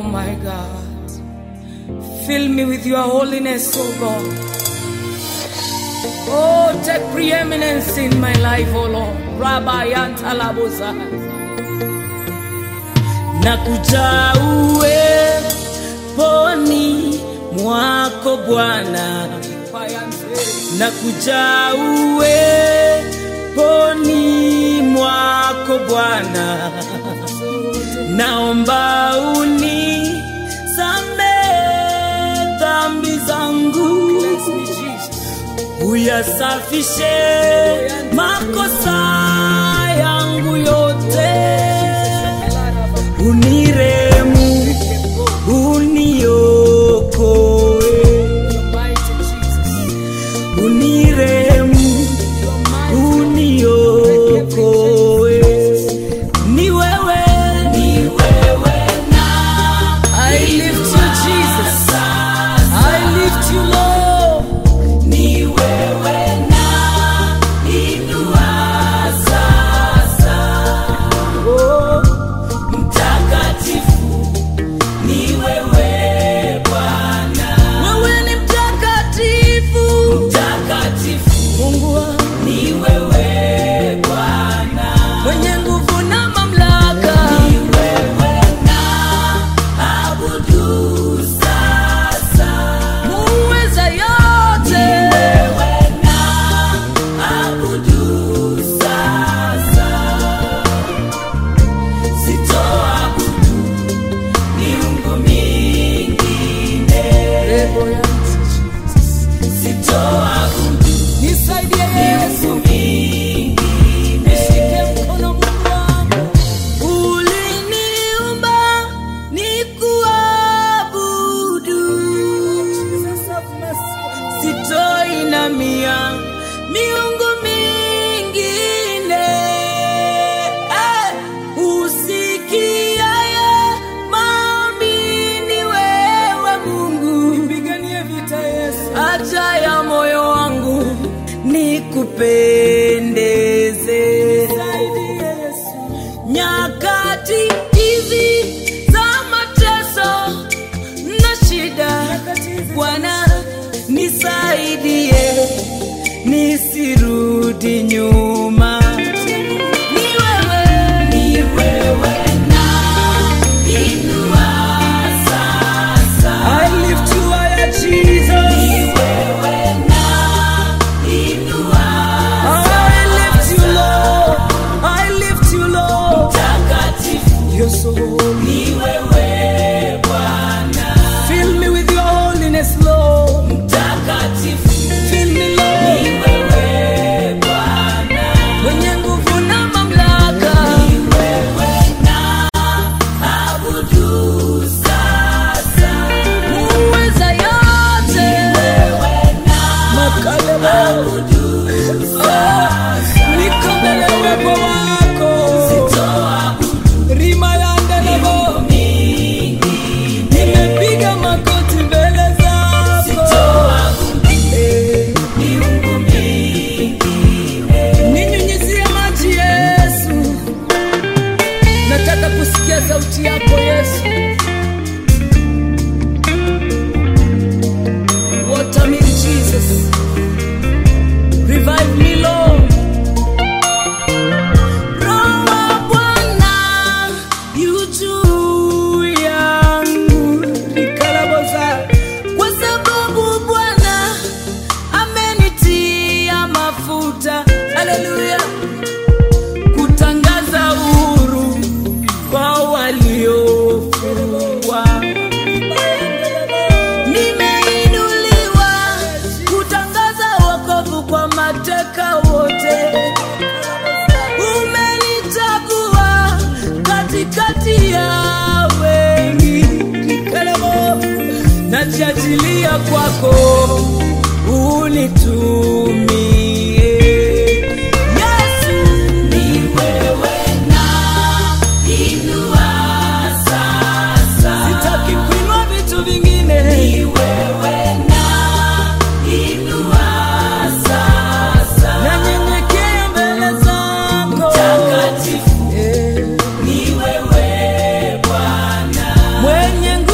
my God. Fill me with your holiness, oh God. Oh, take preeminence in my life, oh Lord. Rabbi Antalabosa. Nakuja uweponi mwako Bwana, nakuja uweponi mwako Bwana, naomba unisamehe dhambi zangu uyasafishe makosa yangu yote, uniremu, uniokoe, uniremu, uniokoe. Ni wewe, ni wewe na I lift you Jesus, I lift you Lord. Ni wewe na inua sasa. Oh, mtakatifu ni wewe Bwana. Wewe ni mtakatifu. Mtakatifu. Mungu wangu. Ni wewe Bwana. Mwenye nguvu na mamlaka. Ni wewe na abudu sasa. Muweza yote. Ni wewe na abudu sasa. Sitoabudu miungu mingine. Sitoabudu miungu mingine. Nishike mkono Mungu wangu. Uliniumba nikuabudu. Sitoinamia miungu mingine. Eh, usikiaye maombi ni wewe Mungu. Haja ya moyo wangu nikupendeze. Nyakati hizi za mateso na shida, Bwana nisaidie nisirudi nyuma. Ni wewe, ni wewe na inua sasa. I lift you higher, Jesus. Ni wewe na inua sasa. I lift you, Lord. I lift you, Lord. Mtakatifu. You're so holy. Ni wewe Bwana. Fill me with your holiness, Lord. Mtakatifu. Fill me, Lord. Ni wewe Bwana. Mwenye nguvu na mamlaka. Ni wewe na abudu sasa. Muweza yote. Ni wewe na abudu sasa. Niko mbele ya uwepo wako. Rima ya ndelebo. Nimepiga magoti mbele zako. Eh. Ninyunyizie maji Yesu, nataka kusikia sauti yako Yesu. Water me Jesus, revive me Lord. Roho wa Bwana yu juu yangu, nikalaboza kwa sababu Bwana amenitia mafuta. Haleluya, kutangaza uhuru kwa waliofungwa. Nimeinuliwa kutangaza wokovu kwa mateka wote. Umenichagua katikati ya wengi. Nikalemo, najiachilia kwako unitumie. Yesu, ni wewe na inua sasa. Sitaki kuinua vitu vingine. Ni wewe na inua sasa. Nanyenyekea mbele zako. Mtakatifu. Ni wewe Bwana. Mwenye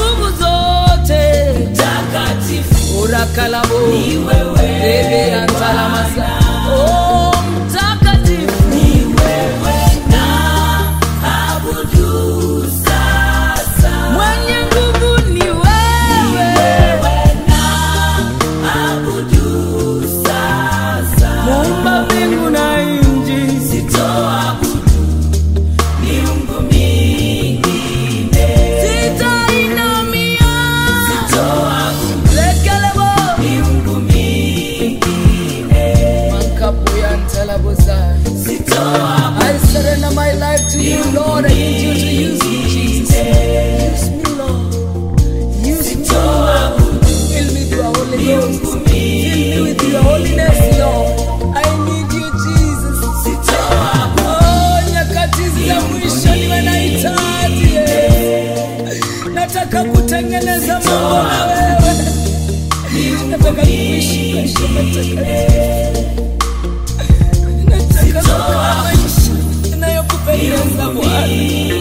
nataka kutengeneza mambo na wewe, nataka kuishi maisha matakatifu, nataka kukaa maisha yanayokupendeza Bwana.